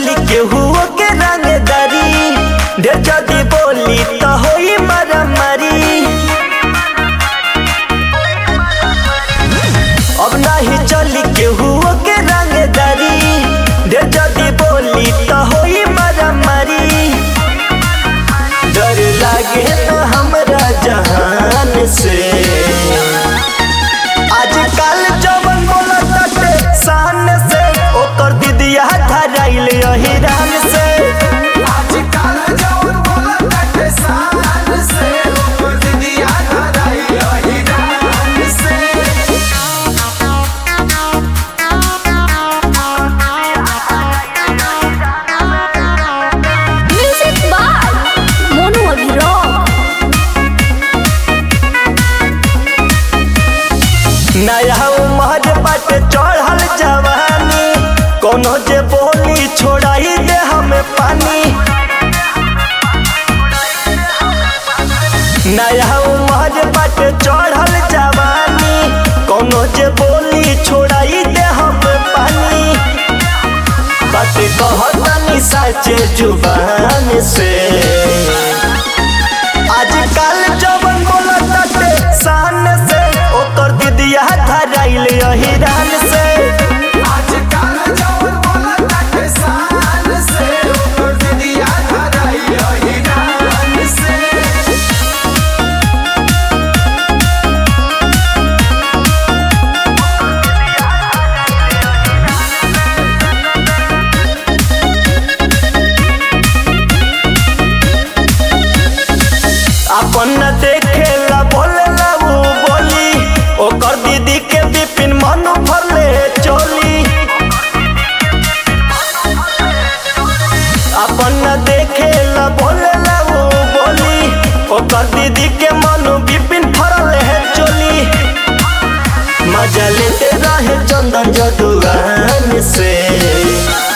चली केहू के रंगदारी ढेर जदी बोली त होई मारामारी अब नाही चली केहू के रंगदारी ढेर जदी बोली त होई मारामारी डर लागे न हमरा जहान से आजकल जवन बोलताटे शान से ओकर दीदिया धराइल अहिरान से आजकल जवन बोलताटे शान से, ओकर दीदिया धराई अहिरान से। Music by Mono Abhirao. नया उमर बट चढ़ल जवानी कोनो जे बोली छोड़ाई दे हमें पानी नया उमर बट चढ़ल जवानी कोनो जे बोली छोड़ाई दे हमें पानी बात कहतनी सच्चे जुबान से आजकल जवन बोलताटे शान से ओकर दीदिया धराइल अहिरान से आजकल जवन बोलताटे शान से, ओकर दीदिया धराई अहिरान से। अपन न देखेला बोलेला उ बोली ओकर दीदी के बिपिन मन भरले चोली अपन न देखेला बोलेला उ बोली ओकर दीदी के मन बिपिन भरले है चोली मजा लेते रहे चंदन जदुआन से